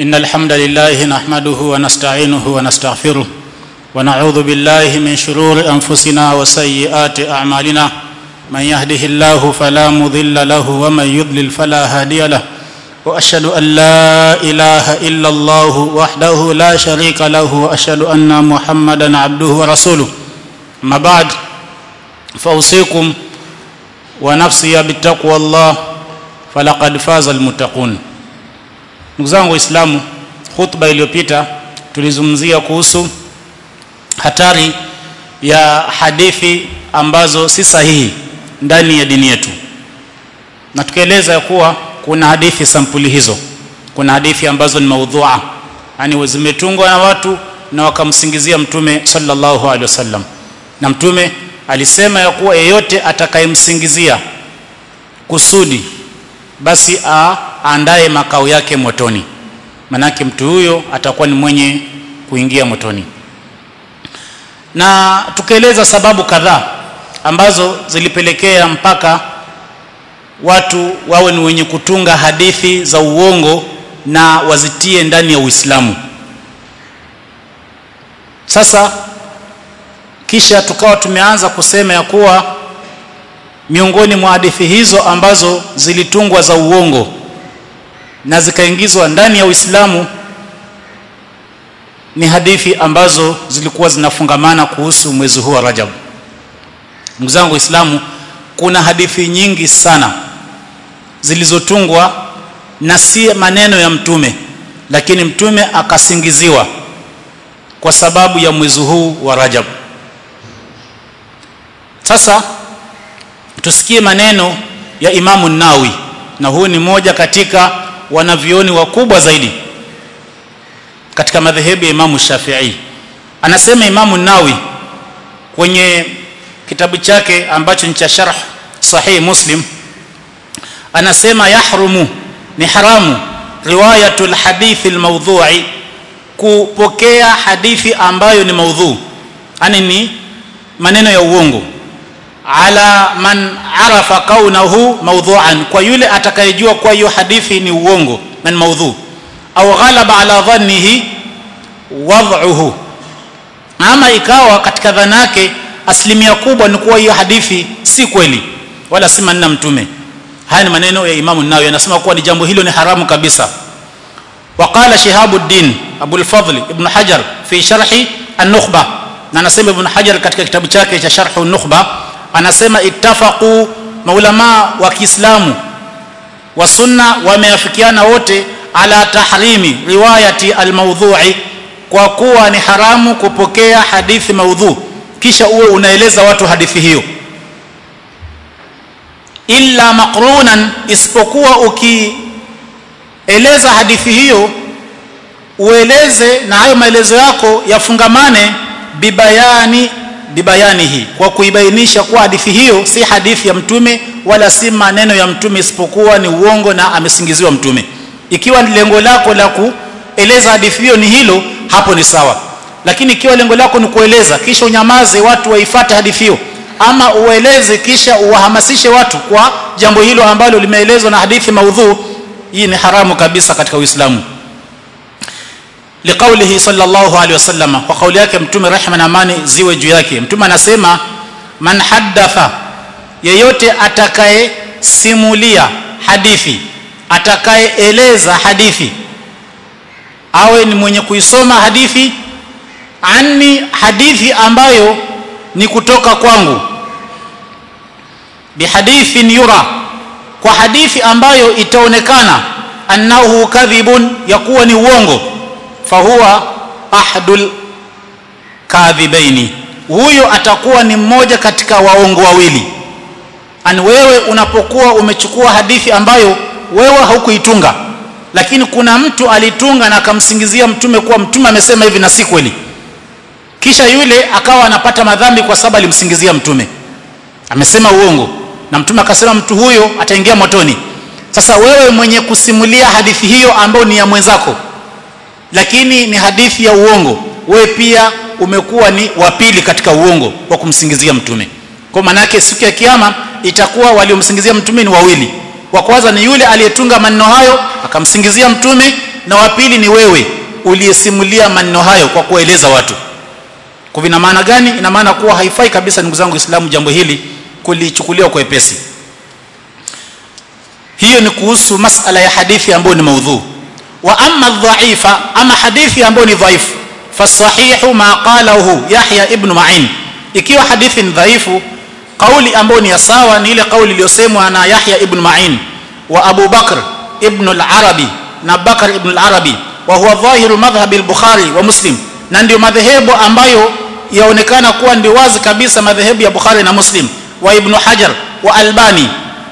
إن الحمد لله نحمده ونستعينه ونستغفره ونعوذ بالله من شرور أنفسنا وسيئات أعمالنا من يهده الله فلا مضل له ومن يضلل فلا هادي له وأشهد أن لا إله إلا الله وحده لا شريك له وأشهد أن محمدا عبده ورسوله أما بعد فأوصيكم ونفسي بتقوى الله falaqad faza almuttaqun ndugu zangu waislamu khutba iliyopita tulizungumzia kuhusu hatari ya hadithi ambazo si sahihi ndani ya dini yetu na tukaeleza ya kuwa kuna hadithi sampuli hizo kuna hadithi ambazo ni maudhua yani zimetungwa na watu na wakamsingizia mtume sallallahu alaihi wasallam na mtume alisema ya kuwa yeyote atakayemsingizia kusudi basi aandae makao yake motoni manake mtu huyo atakuwa ni mwenye kuingia motoni na tukaeleza sababu kadhaa ambazo zilipelekea mpaka watu wawe ni wenye kutunga hadithi za uongo na wazitie ndani ya Uislamu sasa kisha tukawa tumeanza kusema ya kuwa miongoni mwa hadithi hizo ambazo zilitungwa za uongo na zikaingizwa ndani ya Uislamu ni hadithi ambazo zilikuwa zinafungamana kuhusu mwezi huu wa Rajab. Ndugu zangu Waislamu, kuna hadithi nyingi sana zilizotungwa na si maneno ya mtume, lakini mtume akasingiziwa kwa sababu ya mwezi huu wa Rajab. Sasa tusikie maneno ya Imamu Nawi na huu ni moja katika wanavyoni wakubwa zaidi katika madhehebu ya Imamu Shafi'i anasema Imamu Nawi kwenye kitabu chake ambacho ni cha sharh sahih Muslim anasema yahrumu ni haramu riwayatul hadithi almawdhu'i kupokea hadithi ambayo ni maudhu yani ni maneno ya uongo ala man arafa kaunahu mawdhu'an kwa yule atakayejua kwa hiyo hadithi ni uongo na ni maudhu au ghalaba ala dhannihi wad'uhu ama ikawa katika dhana yake asilimia kubwa ni kuwa hiyo hadithi si kweli wala si maneno mtume haya ni maneno ya Imam Nawawi anasema kuwa ni jambo hilo ni haramu kabisa وقال شهاب الدين أبو الفضل ابن حجر في شرح النخبة na anasema Ibn Hajar katika kitabu chake cha Sharh an-Nukhba anasema ittafaqu maulama wa Kiislamu wa sunna wameafikiana wote ala tahrimi riwayati almawdhu'i kwa kuwa ni haramu kupokea hadithi maudhu kisha uwe unaeleza watu hadithi hiyo illa maqrunan isipokuwa ukieleza hadithi hiyo ueleze na hayo maelezo yako yafungamane bibayani bibayanihi kwa kuibainisha kuwa hadithi hiyo si hadithi ya mtume wala si maneno ya mtume isipokuwa ni uongo na amesingiziwa mtume ikiwa ni lengo lako la kueleza hadithi hiyo ni hilo hapo ni sawa lakini ikiwa lengo lako ni kueleza kisha unyamaze watu waifate hadithi hiyo ama ueleze kisha uwahamasishe watu kwa jambo hilo ambalo limeelezwa na hadithi maudhu hii ni haramu kabisa katika Uislamu liqaulihi sallallahu alaihi wasallam kwa kauli yake mtume rehma na amani ziwe juu yake mtume anasema man haddatha yeyote atakaye simulia hadithi atakayeeleza hadithi awe ni mwenye kuisoma hadithi anni hadithi ambayo ni kutoka kwangu bihadithin yura kwa hadithi ambayo itaonekana annahu kadhibun ya kuwa ni uongo fahuwa ahadul kadhibaini huyo atakuwa ni mmoja katika waongo wawili ani wewe unapokuwa umechukua hadithi ambayo wewe haukuitunga lakini kuna mtu alitunga na akamsingizia mtume kuwa mtume amesema hivi na si kweli kisha yule akawa anapata madhambi kwa sababu alimsingizia mtume amesema uongo na mtume akasema mtu huyo ataingia motoni sasa wewe mwenye kusimulia hadithi hiyo ambayo ni ya mwenzako lakini ni hadithi ya uongo wewe pia umekuwa ni wa pili katika uongo wa kumsingizia mtume kwa maana yake siku ya kiyama itakuwa waliomsingizia mtume ni wawili wa kwanza ni yule aliyetunga maneno hayo akamsingizia mtume na wa pili ni wewe uliyesimulia maneno hayo kwa kueleza watu kwa vina maana gani ina maana kuwa haifai kabisa ndugu zangu Uislamu jambo hili kulichukuliwa kwa wepesi hiyo ni kuhusu masala ya hadithi ambayo ni maudhu wa amma dhaifa ama hadithi ambayo ni dhaifu fasahihu ma qalahu Yahya ibn Ma'in ikiwa hadithi ni dhaifu kauli ambayo ni ya sawa ni ile kauli iliyosemwa na Yahya ibn Ma'in wa Abu Bakr ibn al-Arabi na Bakr ibn al-Arabi wa huwa dhahiru madhhab al-Bukhari wa Muslim na ndio madhehebu ambayo yaonekana kuwa ndio wazi kabisa madhehebu ya Bukhari na Muslim wa Ibn Hajar wa Albani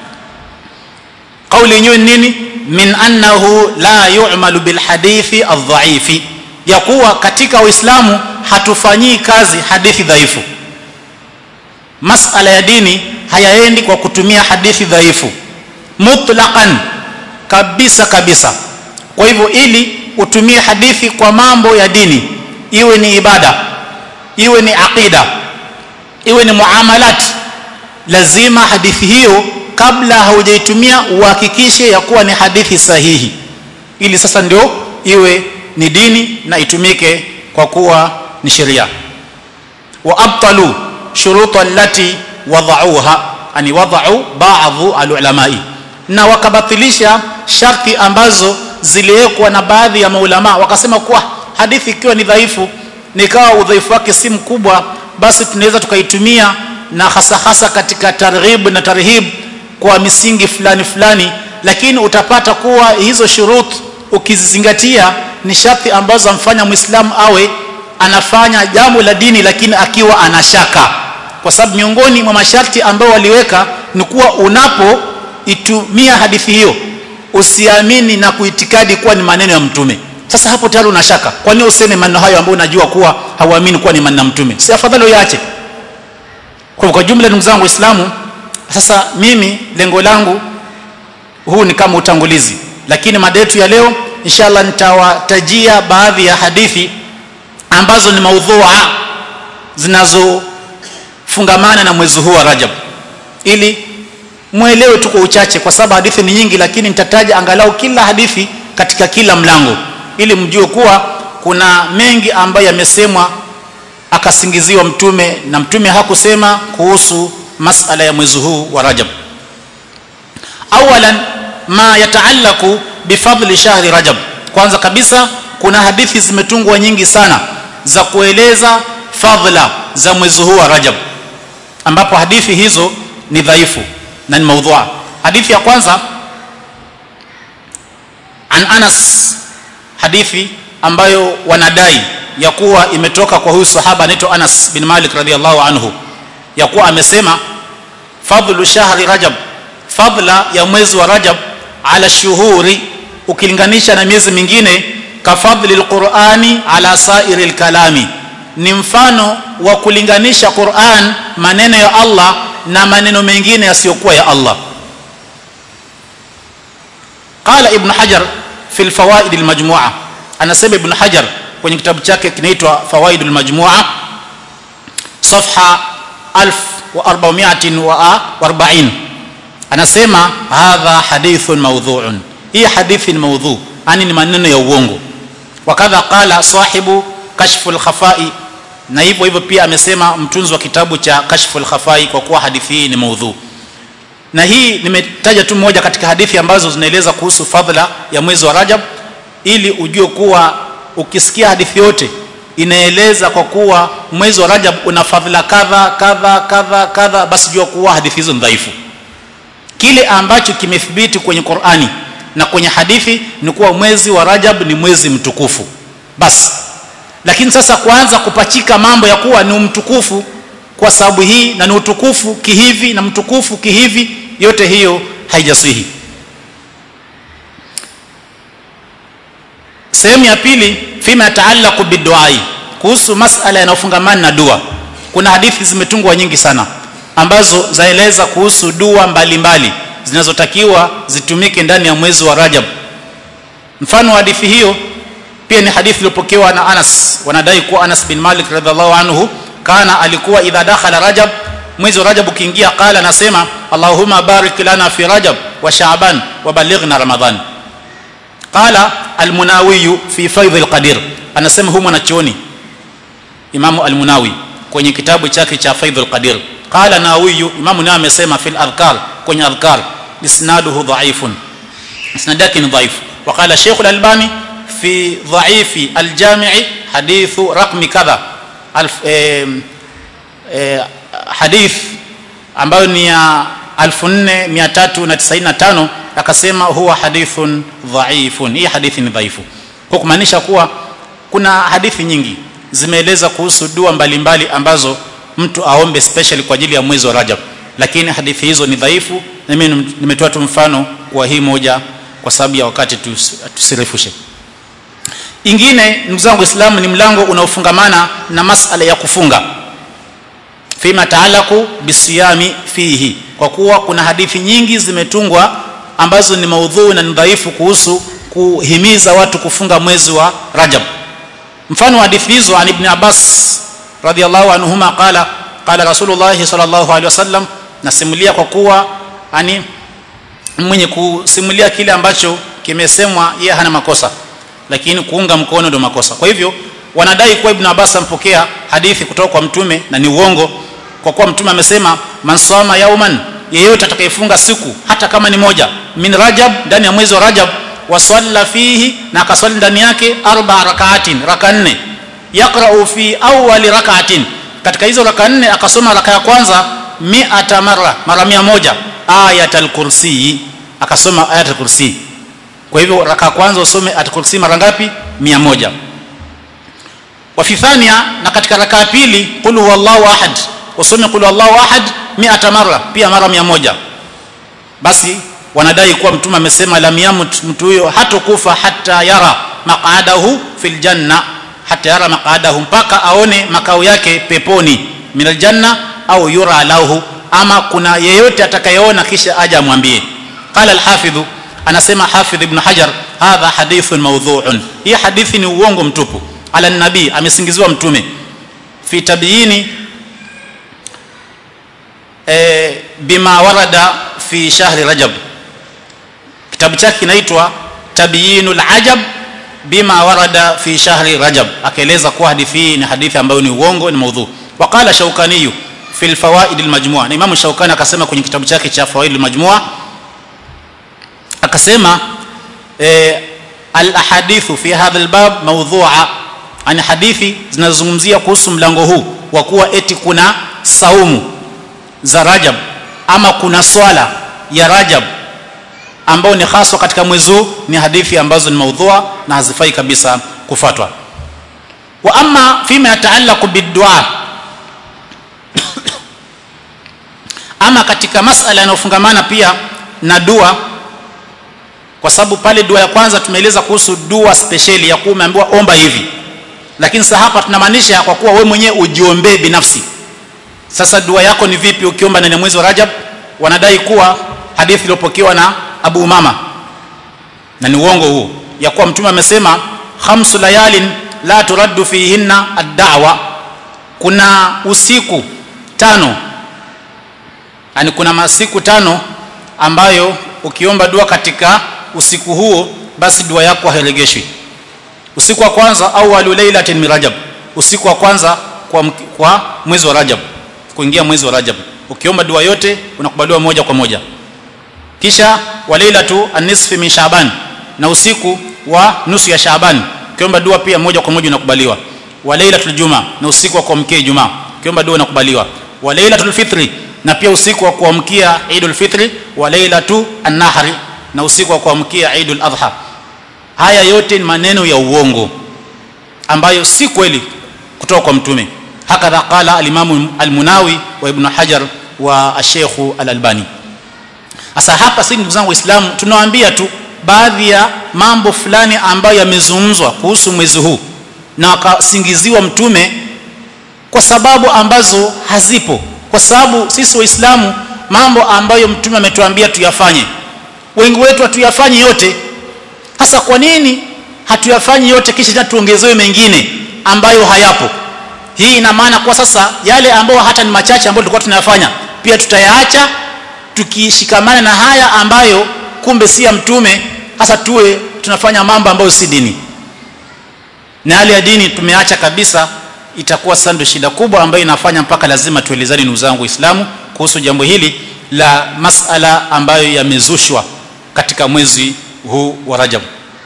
kauli yenyewe nini min annahu la yu'malu bil hadithi adh-dha'ifi ya kuwa katika Uislamu hatufanyii kazi hadithi dhaifu masala ya dini hayaendi kwa kutumia hadithi dhaifu mutlaqan kabisa kabisa kwa hivyo ili utumie hadithi kwa mambo ya dini iwe ni ibada iwe ni aqida iwe ni muamalat lazima hadithi hiyo kabla haujaitumia uhakikishe ya kuwa ni hadithi sahihi ili sasa ndio iwe ni dini na itumike kwa kuwa ni sheria wa abtalu shuruta allati wadauha ani wadau baadhi alulamai na wakabatilisha sharti ambazo ziliwekwa na baadhi ya maulama wakasema kuwa hadithi ikiwa ni dhaifu nikawa udhaifu wake si mkubwa basi tunaweza tukaitumia na hasa hasa katika targhib na tarhib kwa misingi fulani fulani lakini utapata kuwa hizo shurut ukizizingatia ni sharti ambazo amfanya muislamu awe anafanya jambo la dini lakini akiwa anashaka kwa sababu miongoni mwa masharti ambayo waliweka ni kuwa unapoitumia hadithi hiyo usiamini na kuitikadi kuwa ni maneno ya mtume sasa hapo tayari unashaka kwa nini useme maneno hayo ambayo unajua kuwa hauamini kuwa ni maneno ya mtume si afadhali uyaache kwa kwa jumla ndugu zangu waislamu sasa mimi lengo langu huu ni kama utangulizi lakini mada yetu ya leo inshallah nitawatajia baadhi ya hadithi ambazo ni maudhua zinazofungamana na mwezi huu wa Rajab ili muelewe tu kwa uchache kwa sababu hadithi ni nyingi lakini nitataja angalau kila hadithi katika kila mlango ili mjue kuwa kuna mengi ambayo yamesemwa akasingiziwa mtume na mtume hakusema kuhusu masala ya mwezi huu wa Rajab awalan ma yataalaku bifadli shahri Rajab kwanza kabisa kuna hadithi zimetungwa nyingi sana za kueleza fadhila za mwezi huu wa Rajab ambapo hadithi hizo ni dhaifu na ni maudhua hadithi ya kwanza an Anas hadithi ambayo wanadai ya kuwa imetoka kwa huyu sahaba anaitwa Anas bin Malik radhiallahu anhu ya kuwa amesema fadhlu shahri Rajab fadla ya mwezi wa Rajab ala shuhuri ukilinganisha na miezi mingine kafadhli alqurani ala sairi alkalami ni mfano wa kulinganisha Qur'an maneno ya Allah na maneno mengine yasiyokuwa ya Allah qala ibn hajar fi alfawaid almajmu'a anasema ibn hajar kwenye kitabu chake kinaitwa fawaid almajmu'a safha 1440 anasema hadha hadithun mawdhu'un hii hadithi ni maudhu yani ni maneno ya uongo wakadha qala sahibu kashful khafai na hivyo hivyo pia amesema mtunzi wa kitabu cha kashful khafai kwa kuwa hadithi hii ni maudhu na hii nimetaja tu moja katika hadithi ambazo zinaeleza kuhusu fadhila ya mwezi wa Rajab ili ujue kuwa ukisikia hadithi yote inaeleza kwa kuwa mwezi wa Rajab una fadhila kadha kadha kadha kadha basi jua kuwa hadithi hizo ni dhaifu kile ambacho kimethibiti kwenye Qur'ani na kwenye hadithi ni kuwa mwezi wa Rajab ni mwezi mtukufu basi lakini sasa kuanza kupachika mambo ya kuwa ni mtukufu kwa sababu hii na ni utukufu kihivi na mtukufu kihivi yote hiyo haijasihi sehemu ya pili fima yataallaqu biduai kuhusu masala yanayofungamana na dua kuna hadithi zimetungwa nyingi sana ambazo zaeleza kuhusu dua mbalimbali zinazotakiwa zitumike ndani ya mwezi wa Rajab mfano wa hadithi hiyo pia ni hadithi iliyopokewa na Anas wanadai kuwa Anas bin Malik radhiallahu anhu kana alikuwa idha dakhala Rajab mwezi wa Rajab ukiingia qala anasema Allahumma barik lana fi Rajab wa Sha'ban wa balighna Ramadhan qala al-Munawi fi Faidh al-Qadir anasema huyu mwanachuoni Imam al-Munawi kwenye kitabu chake cha Faidh al-Qadir qala Nawawi Imam Nawawi amesema fil adhkar kwenye adhkar isnaduhu dha'ifun isnad yake ni dhaifu وقال الشيخ الألباني في ضعيف الجامع حديث رقم كذا الف اه اه حديث ambayo ni ya 4395 akasema huwa hadithun dhaifun hii hadithi ni dhaifu kwa kumaanisha kuwa kuna hadithi nyingi zimeeleza kuhusu dua mbalimbali mbali ambazo mtu aombe special kwa ajili ya mwezi wa Rajab lakini hadithi hizo ni dhaifu na mimi nimetoa tu mfano wa hii moja kwa sababu ya wakati tusirefushe ingine ndugu zangu waislamu ni mlango unaofungamana na masala ya kufunga fima taalaku bisiyami fihi kwa kuwa kuna hadithi nyingi zimetungwa ambazo ni maudhui na ni dhaifu kuhusu kuhimiza watu kufunga mwezi wa Rajab mfano wa hadithi hizo an ibn Abbas radhiallahu anhuma qala qala rasulullah sallallahu alaihi wasallam nasimulia kwa kuwa ani mwenye kusimulia kile ambacho kimesemwa yeye hana makosa lakini kuunga mkono ndio makosa kwa hivyo wanadai kuwa ibn Abbas ampokea hadithi kutoka kwa mtume na ni uongo kwa kuwa mtume amesema man sama yauman yeyote atakayefunga siku hata kama ni moja min rajab ndani ya mwezi wa rajab wasalla fihi na akaswali ndani yake arba rakaatin raka nne yaqra'u fi awwali rak'atin katika hizo raka nne akasoma raka ya kwanza mi'ata marra mara mia moja ayatul kursi akasoma ayatul kursi kwa hivyo raka ya kwanza usome ayatul kursi mara ngapi mia moja wa fi thania na katika raka ya pili qul huwallahu ahad usome qul huwallahu ahad mi'ata marra pia mara mia moja basi wanadai kuwa mtume amesema lam yamut mtu huyo hatokufa hata yara maqadahu fil janna hata yara maqadahu mpaka aone makao yake peponi minal janna au yura lahu ama kuna yeyote atakayeona kisha aje amwambie qala al-hafidh anasema hafidh ibn hajar hadha hadithun mawdhu'un hii hadithi ni uongo mtupu ala nabii amesingiziwa mtume fi tabiini e, bima warada fi shahri rajab kitabu chake kinaitwa tabyinul ajab bima warada fi shahri rajab akaeleza kuwa hadithi hii ni hadithi ambayo ni uongo ni maudhu waqala shaukani fi alfawaid almajmua na imamu shaukani akasema kwenye kitabu chake cha fawaid almajmua akasema eh, alahadithu fi hadha albab mawdhu'a ani hadithi zinazozungumzia kuhusu mlango huu wa kuwa eti kuna saumu za rajab ama kuna swala ya rajab ambao ni haswa katika mwezi huu ni hadithi ambazo ni maudhua na hazifai kabisa kufatwa wa amma fima yataallaqu bidua ama katika masala yanayofungamana pia na dua kwa sababu pale dua ya kwanza tumeeleza kuhusu dua speciali ya kuwa umeambiwa omba hivi lakini sasa hapa tunamaanisha kwa kuwa wewe mwenyewe ujiombee binafsi sasa dua yako ni vipi ukiomba ndani ya mwezi wa Rajab wanadai kuwa hadithi iliyopokewa na Abu Umama na ni uongo huo ya kuwa mtume amesema khamsu layalin la turaddu fihinna ad-da'wa kuna usiku tano yani kuna masiku tano ambayo ukiomba dua katika usiku huo basi dua yako hairegeshwi usiku wa kwanza au walu lailatin min rajab usiku wa kwanza kwa, kwa mwezi wa rajab kuingia mwezi wa rajab ukiomba dua yote unakubaliwa moja kwa moja kisha walailatu anisfi min shaaban na usiku wa nusu ya shaaban ukiomba dua pia moja kwa moja unakubaliwa walailatul juma na usiku wa kuamkia ijumaa ukiomba dua unakubaliwa walailatul fitri na pia usiku wa kuamkia idul fitri walailatu an-nahri na usiku wa kuamkia idul adha haya yote ni maneno ya uongo ambayo si kweli kutoka kwa mtume hakadha qala al-imam al-munawi wa ibn hajar wa ash-sheikh al-albani sasa hapa sisi ndugu zangu waislamu tunawaambia tu baadhi ya mambo fulani ambayo yamezungumzwa kuhusu mwezi huu na wakasingiziwa mtume kwa sababu ambazo hazipo kwa sababu sisi waislamu mambo ambayo mtume ametuambia tuyafanye wengi wetu hatuyafanye yote hasa kwa nini hatuyafanyi yote kisha tuongezewe mengine ambayo hayapo hii ina maana kwa sasa yale ambayo hata ni machache ambayo tulikuwa tunayafanya pia tutayaacha tukishikamana na haya ambayo kumbe si ya mtume hasa tuwe tunafanya mambo ambayo si dini na hali ya dini tumeacha kabisa itakuwa sasa ndio shida kubwa ambayo inafanya mpaka lazima tuelezane ndugu zangu waislamu kuhusu jambo hili la masala ambayo yamezushwa katika mwezi huu wa rajab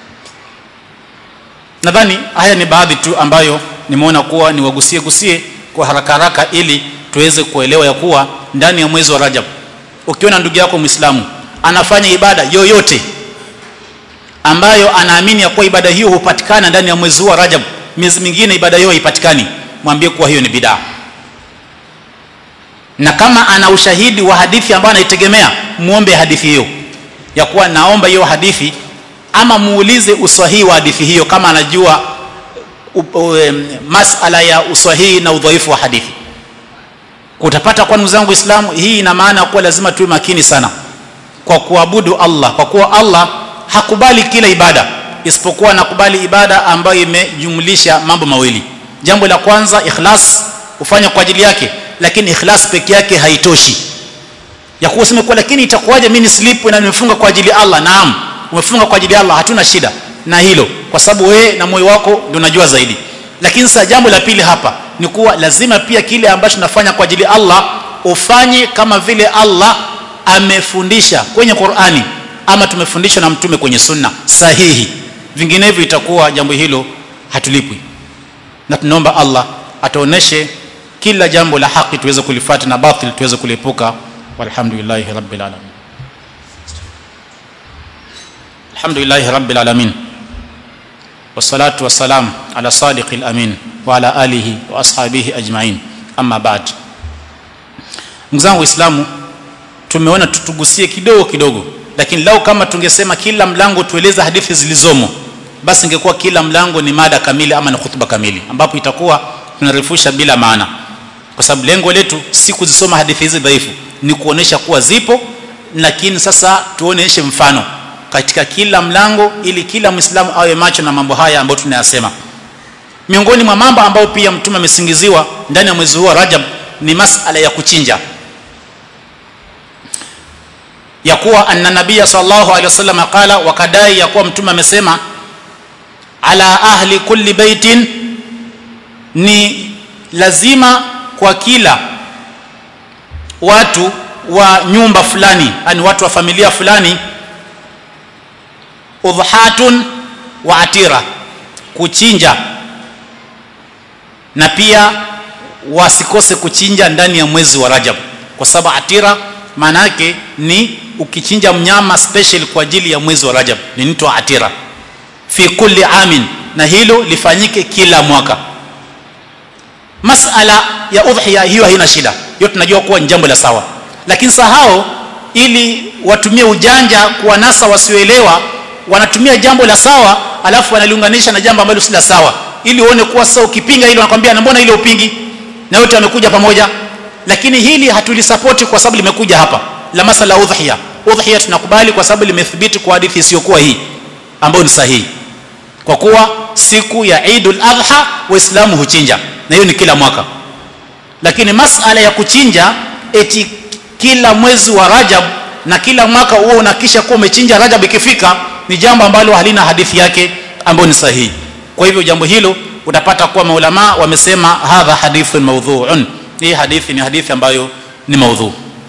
nadhani haya ni baadhi tu ambayo nimeona kuwa niwagusie gusie kwa haraka haraka ili tuweze kuelewa ya kuwa ndani ya mwezi wa rajab ukiona ndugu yako mwislamu anafanya ibada yoyote ambayo anaamini ya kuwa ibada hiyo hupatikana ndani ya mwezi huu wa rajab miezi mingine ibada hiyo haipatikani mwambie kuwa hiyo ni bidaa na kama ana ushahidi wa hadithi ambayo anaitegemea muombe hadithi hiyo ya kuwa naomba hiyo hadithi ama muulize uswahihi wa hadithi hiyo kama anajua um, masala ya uswahihi na udhaifu wa hadithi utapata kwa ndugu zangu Uislamu hii ina maana kuwa lazima tuwe makini sana kwa kuabudu Allah kwa kuwa Allah hakubali kila ibada isipokuwa anakubali ibada ambayo imejumlisha mambo mawili jambo la kwanza ikhlas ufanya kwa ajili yake lakini ikhlas peke yake haitoshi ya kuwa useme kwa lakini itakuwaje mimi nislipu na nimefunga kwa ajili ya Allah naam umefunga kwa ajili ya Allah hatuna shida na hilo kwa sababu wewe na moyo wako ndio unajua zaidi lakini sasa jambo la pili hapa ni kuwa lazima pia kile ambacho tunafanya kwa ajili ya Allah ufanye kama vile Allah amefundisha kwenye Qur'ani ama tumefundishwa na mtume kwenye sunna sahihi vinginevyo itakuwa jambo hilo hatulipwi na tunaomba Allah atuoneshe kila jambo la haki tuweze kulifuata na batil tuweze kuliepuka walhamdulillahi rabbil alamin alhamdulillahi rabbil alamin wassalatu wassalam ala sadiqil amin wa ala alihi wa ashabihi ajma'in amma ba'd mzangu waislamu tumeona tutugusie kidogo kidogo lakini lau kama tungesema kila mlango tueleze hadithi zilizomo basi ingekuwa kila mlango ni mada kamili ama ni khutba kamili ambapo itakuwa tunarefusha bila maana kwa sababu lengo letu si kuzisoma hadithi hizi dhaifu ni kuonesha kuwa zipo lakini sasa tuoneshe mfano katika kila mlango ili kila mwislamu awe macho na mambo haya ambayo tunayasema miongoni mwa mambo ambayo pia mtume amesingiziwa ndani ya mwezi huu wa Rajab ni masala ya kuchinja ya kuwa anna nabia sallallahu alaihi wasallam qala wakadai ya kuwa mtume amesema ala ahli kulli baitin ni lazima kwa kila watu wa nyumba fulani yani watu wa familia fulani udhatun wa atira kuchinja na pia wasikose kuchinja ndani ya mwezi wa Rajab kwa sababu atira maana yake ni ukichinja mnyama special kwa ajili ya mwezi wa Rajab linaitwa atira fi kulli amin na hilo lifanyike kila mwaka masala ya udhiya hiyo haina shida hiyo tunajua kuwa ni jambo la sawa lakini sahao ili watumie ujanja kuwanasa wasioelewa wanatumia jambo la sawa alafu wanaliunganisha na jambo ambalo si la sawa ili uone kuwa sasa ukipinga hilo wanakwambia na mbona ile upingi na wote wamekuja pamoja lakini hili hatulisapoti kwa sababu limekuja hapa la masala udhiya udhiya tunakubali kwa sababu limethibiti kwa hadithi isiyokuwa hii ambayo ni sahihi kwa kuwa siku ya Eidul Adha waislamu huchinja na hiyo ni kila mwaka lakini masala ya kuchinja eti kila mwezi wa Rajab na kila mwaka huo unakisha kuwa umechinja Rajab ikifika ni jambo ambalo halina hadithi yake ambayo ni sahihi kwa hivyo jambo hilo utapata kuwa maulama wamesema hadha hadithun maudhu'un hii hadithi ni hadithi ambayo ni maudhu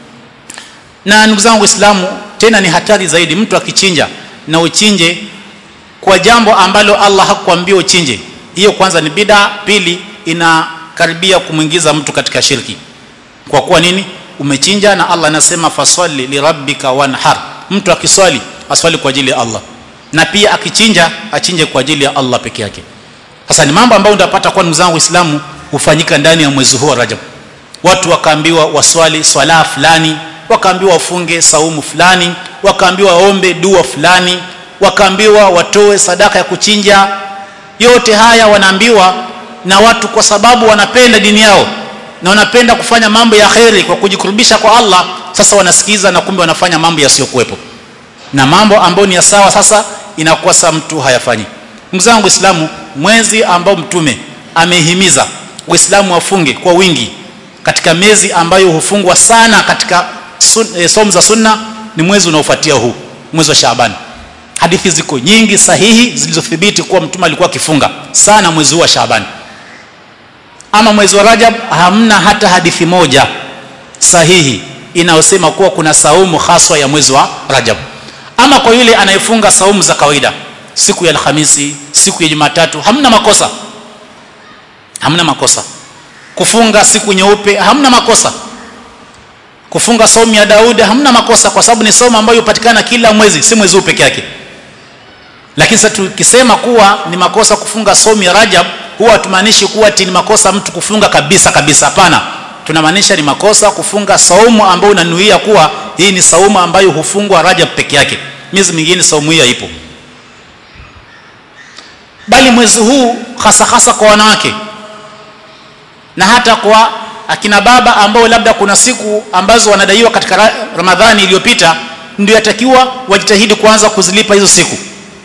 na ndugu zangu waislamu tena ni hatari zaidi mtu akichinja na uchinje kwa jambo ambalo Allah hakukwambia uchinje hiyo kwanza ni bid'a pili inakaribia kumwingiza mtu katika shirki kwa kuwa nini umechinja na Allah anasema fasalli lirabbika wanhar mtu akiswali aswali kwa ajili ya Allah na pia akichinja achinje kwa ajili ya Allah peke yake sasa ni mambo ambayo utapata kwa ndugu zangu waislamu hufanyika ndani ya mwezi huu wa Rajab watu wakaambiwa waswali swala fulani wakaambiwa wafunge saumu fulani wakaambiwa waombe dua fulani wakaambiwa watoe sadaka ya kuchinja yote haya wanaambiwa na watu kwa sababu wanapenda dini yao na wanapenda kufanya mambo ya kheri kwa kujikurubisha kwa Allah sasa wanasikiza na kumbe wanafanya mambo yasiyokuwepo na mambo ambayo ni ya sawa sasa inakuwa saa mtu hayafanyi ndugu zangu waislamu mwezi ambao mtume amehimiza waislamu wafunge kwa wingi katika miezi ambayo hufungwa sana katika sun, e, somu za sunna ni mwezi unaofuatia huu mwezi wa Shaaban hadithi ziko nyingi sahihi zilizothibiti kuwa mtume alikuwa akifunga sana mwezi huu wa Shaaban ama mwezi wa Rajab hamna hata hadithi moja sahihi inayosema kuwa kuna saumu haswa ya mwezi wa Rajab ama kwa yule anayefunga saumu za kawaida siku ya Alhamisi siku ya Jumatatu hamna makosa hamna makosa kufunga siku nyeupe hamna makosa kufunga saumu ya Daudi hamna makosa kwa sababu ni saumu ambayo hupatikana kila mwezi si mwezi huu peke yake lakini sasa tukisema kuwa ni makosa kufunga saumu ya Rajab huwa hatumaanishi kuwa ni makosa mtu kufunga kabisa kabisa hapana tunamaanisha ni makosa kufunga saumu ambayo unanuia kuwa hii ni saumu ambayo hufungwa Rajab peke yake miezi mingine saumu hii haipo bali mwezi huu hasa hasa kwa wanawake na hata kwa akina baba ambao labda kuna siku ambazo wanadaiwa katika Ramadhani iliyopita ndio yatakiwa wajitahidi kuanza kuzilipa hizo siku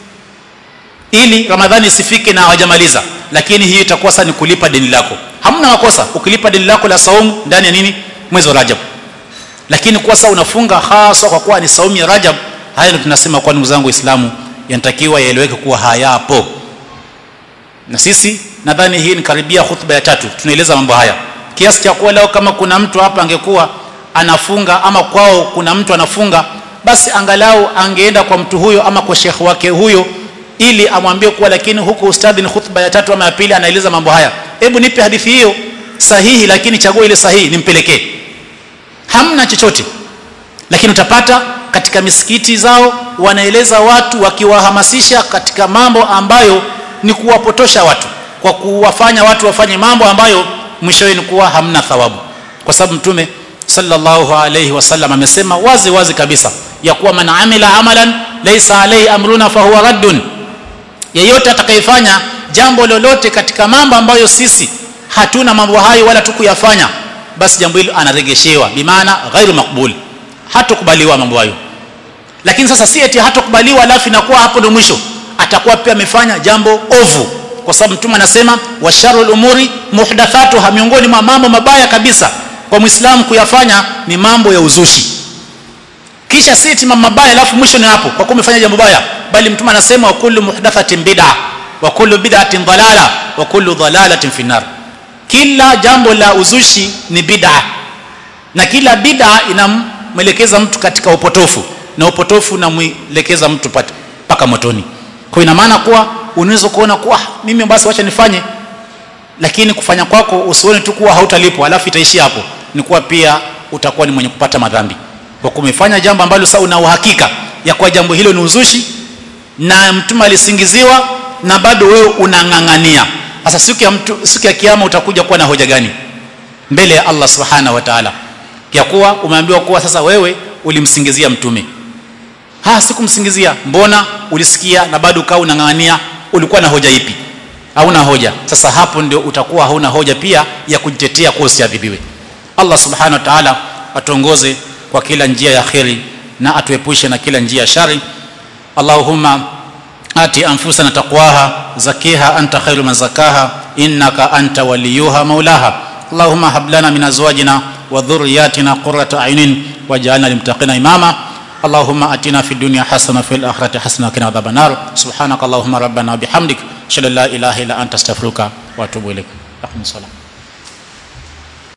ili Ramadhani isifike na hawajamaliza lakini hii itakuwa sasa ni kulipa deni lako hamna makosa ukilipa deni lako la saumu ndani ya nini mwezi wa Rajab lakini kwa sasa unafunga hasa kwa kuwa ni saumu ya Rajab haya ndio tunasema kwa ndugu zangu waislamu yanatakiwa yaeleweke kuwa hayapo na sisi nadhani hii ni karibia hutuba ya tatu tunaeleza mambo haya kiasi cha kuwa leo kama kuna mtu hapa angekuwa anafunga ama kwao kuna mtu anafunga basi angalau angeenda kwa mtu huyo ama kwa shekhi wake huyo ili amwambie kuwa lakini huku ustadhi ni hutuba ya tatu ama ya pili anaeleza mambo haya hebu nipe hadithi hiyo sahihi lakini chagua ile sahihi nimpelekee hamna chochote lakini utapata katika misikiti zao wanaeleza watu wakiwahamasisha katika mambo ambayo ni kuwapotosha watu kwa kuwafanya watu wafanye mambo ambayo mwishowe ni kuwa hamna thawabu kwa sababu mtume sallallahu alayhi wasallam amesema wazi wazi kabisa ya kuwa man amila amalan laysa alayhi amruna fahuwa raddun yeyote atakayefanya jambo lolote katika mambo ambayo sisi hatuna mambo hayo wala tukuyafanya basi jambo hilo anaregeshewa bimaana ghairu makbul hatukubaliwa mambo hayo lakini sasa si eti hatukubaliwa alafu inakuwa hapo ndio mwisho atakuwa pia amefanya jambo ovu kwa sababu mtume anasema washarul umuri muhdathatuha miongoni mwa mambo mabaya kabisa kwa muislamu kuyafanya ni mambo ya uzushi kisha si eti mambo mabaya alafu mwisho ni hapo kwa kuwa umefanya jambo baya bali mtume anasema wa kullu muhdathatin bid'a wa kullu bid'atin dalala wa kullu dalalatin finnar kila jambo la uzushi ni bid'a na kila bid'a inamwelekeza mtu katika upotofu na upotofu unamwelekeza mtu mpaka motoni kwa ina maana kuwa unaweza kuona kuwa mimi basi wacha nifanye lakini kufanya kwako usione tu kuwa hautalipwa alafu itaishia hapo ni kuwa pia utakuwa ni mwenye kupata madhambi kwa kumefanya jambo ambalo sasa una uhakika ya kuwa jambo hilo ni uzushi na mtume alisingiziwa na bado wewe unang'ang'ania sasa siku ya mtu siku ya kiyama utakuja kuwa na hoja gani mbele ya Allah subhanahu wa ta'ala ya kuwa umeambiwa kuwa sasa wewe ulimsingizia mtume ha sikumsingizia mbona ulisikia na bado ukawa unang'ang'ania ulikuwa na hoja ipi hauna hoja sasa hapo ndio utakuwa hauna hoja pia ya kujitetea kwa usiadhibiwe Allah subhanahu wa ta'ala atuongoze kwa kila njia ya kheri na atuepushe na kila njia ya shari Allahumma ati anfusana taqwaha zakiha anta khairu man zakaha innaka anta waliyuha maulaha اللهم هب لنا من ازواجنا وذرياتنا قرة اعين واجعلنا للمتقين اماما اللهم اتنا في الدنيا حسنه وفي الاخره حسنه وقنا عذاب النار سبحانك اللهم ربنا وبحمدك اشهد ان لا اله الا انت استغفرك واتوب اليك اقم الصلاه